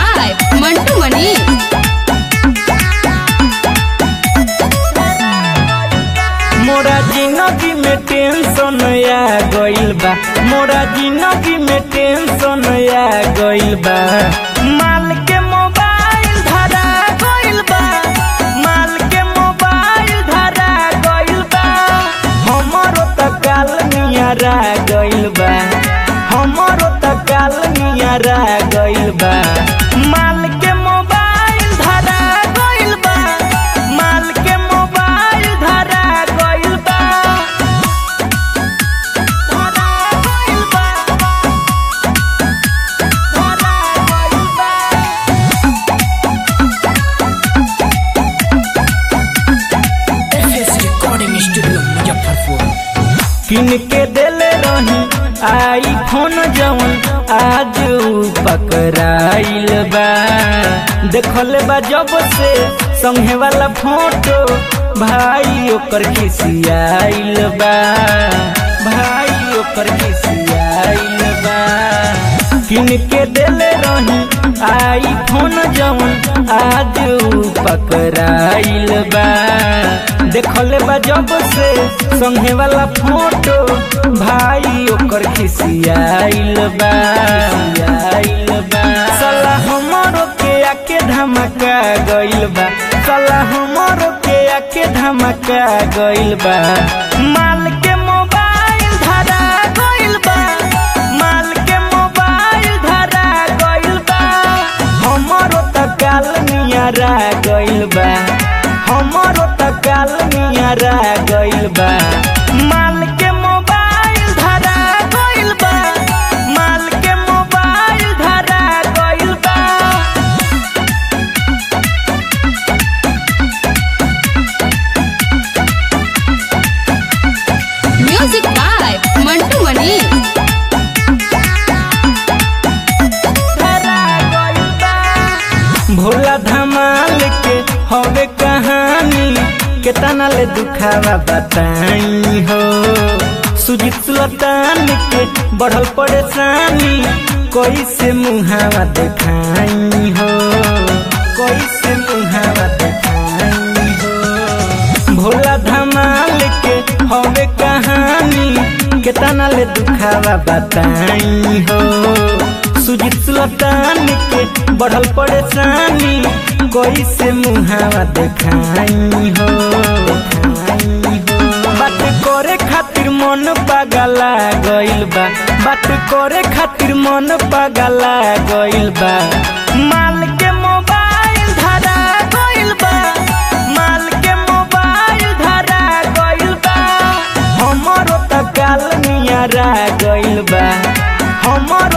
by Mantu Mani. मोरा जिंदगी में टेंशन आ गइल बा मोरा जिंदगी में टेंशन आ गइल बा माल के मोबाइल धरा गइल बा माल के मोबाइल धरा गइल बा हमरो त काल नियरा गइल बा हमरो त काल नियरा गइल बा माल के मोबाइल धरा गइल बा माल के मोबाइल धरा गइल बा धरा गइल बा धरा गइल बा एफएस रिकॉर्डिंग स्टूडियो मुजफ्फरपुर किन के देले रही आई फोन जवन आज उ पकड़ाइल बा देखल बा जब से संगे वाला फोटो भाई ओकर खिसियाइल बा भाई ओकर खिसियाइल बा किन के देले रही आई फोन जवन आज उ पकड़ाइल बा देखल बा जब से संगे वाला फोटो भाई ओकर खिसियाइल बा खिसियाइल बा साला हमरो के आके धमका गइल बा साला हमरो के आके धमका गइल बा माल के मोबाइल धरा गइल बा माल के मोबाइल धरा गइल बा हमरो त काल नियरा गइल बा हमरो त काल नियरा गइल बा माल के मोबाइल धरा गइल बा माल के मोबाइल धरा गइल बा Music by Mantu Mani. धरा गइल बा। भोला धमाल के हवे कहानी केतना ले दुखावा बताई हो सुजीत सुल्तान के बढ़ल परेशानी कैसे मुहावा देखाई हो कैसे मुहावा देखाई हो भोला धमाल के हवे कहानी केतना ले दुखावा बताई हो सुजीत सुल्तान के बढ़ल परेशानी कैसे मुहावा देखाई हो देखाई हो बात करे खातिर मन पागला गइल बा बात करे खातिर मन पागला गइल बा माल के मोबाइल धरा गइल बा माल के मोबाइल धरा गइल बा हमरो त काल नियरा गइल बा हमरो